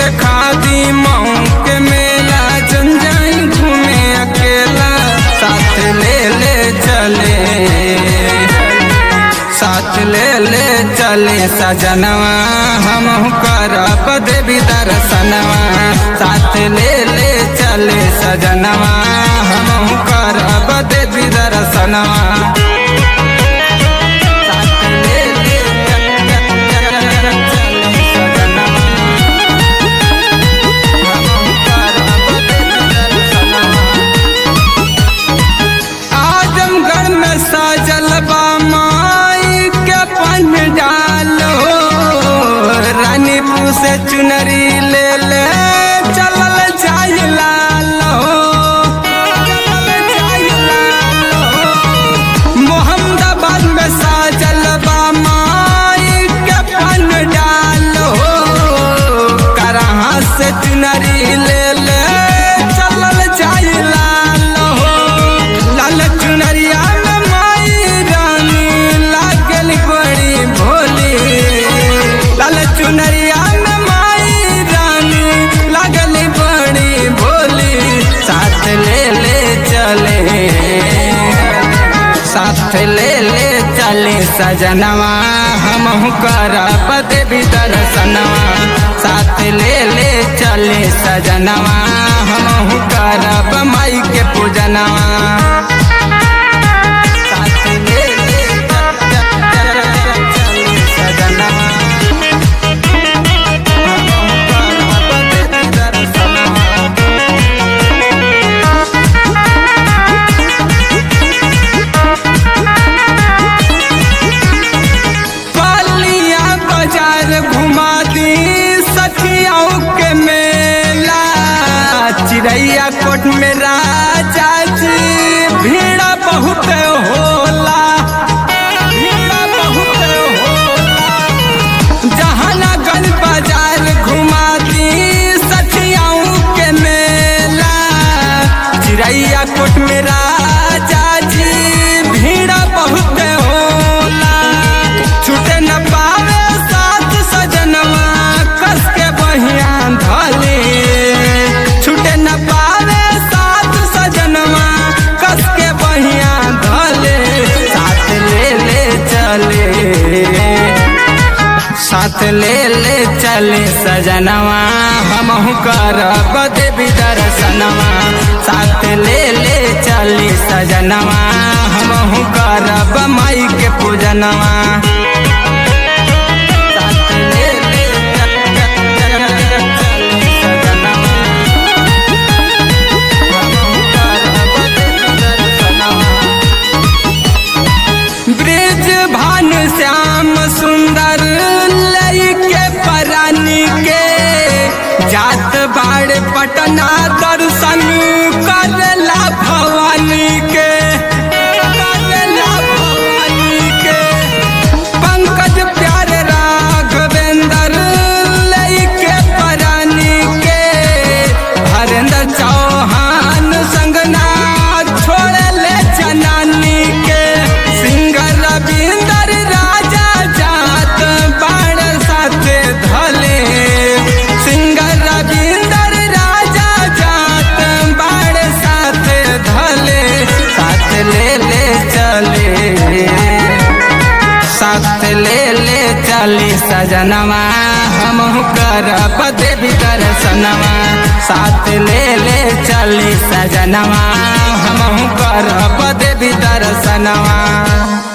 देखा दी मऊ के मेला जन जाई घूमे अकेला साथ ले ले चले साथ ले ले चले सजनवा हम करब देवी दर्शनवा साथ ले ले चले सजनवा हम करब देवी दर्शनवा साथ ले ले चले सजनवा हम करब देवी दर्शनवा आजमगढ़ में सजल बा माई के पंडाल हो रानीपुर से चुनरी ले ले चलल जाय लाल हो चलल जाय लाल हो मोहम्मदाबाद में सजल बा माई के पंडाल हो करहा से चुनरी ले ले चलल जाय लाल हो लाल चुनरिया में माई रानी लागल बड़ी भोली लाल चुनरिया में माई रानी लागल बड़ी भोली साथ ले ले चले साथ ले ले चले सजनवा हम करब देवी दर्शनवा साथ ले ले चले सजनवा हम करब माई के पूजनवा साथ ले ले चले सजनवा हम करब देवी दर्शनवा पलिया बाजार घुमा दी सखियाओं के मेला चिड़ैया कोट में राजा जी भीड़ बहुत होला भीड़ बहुत होला जहानागंज बाजार घुमा दी सखियाओं के मेला चिड़ैया कोट में राजा जी भीड़ बहुत होला छूटे न पावे साथ सजनवा कस के बहिया धले छूटे न पावे साथ सजनवा कस के बहिया धले साथ ले ले चले साथ ले ले चले सजनवा हम करब देवी दर्शनवा साथ ले ले चले सजनवा हम करब माई के पूजनवा साथ ले ले चले सजनवा, हमहु करब देवी दर्शनवा। ब्रिज भान श्याम सुंदर लइके परानी के जात बाड़ पटना दर्शन करला भवानी के करला भवानी के पंकज प्यार राघवेंद्र लइके परानी के हरेंद्र चौहान संगना छोड़ ले जनानी के सिंगर रविंदर राजा जात बाण साथे धले सिंगर रविंदर राजा जात बाण साथे धले साथ ले ले चले साथ ले ले चली सजनवा हम करब देवी दर्शनवा साथ ले ले चली सजनवा हम करब देवी दर्शनवा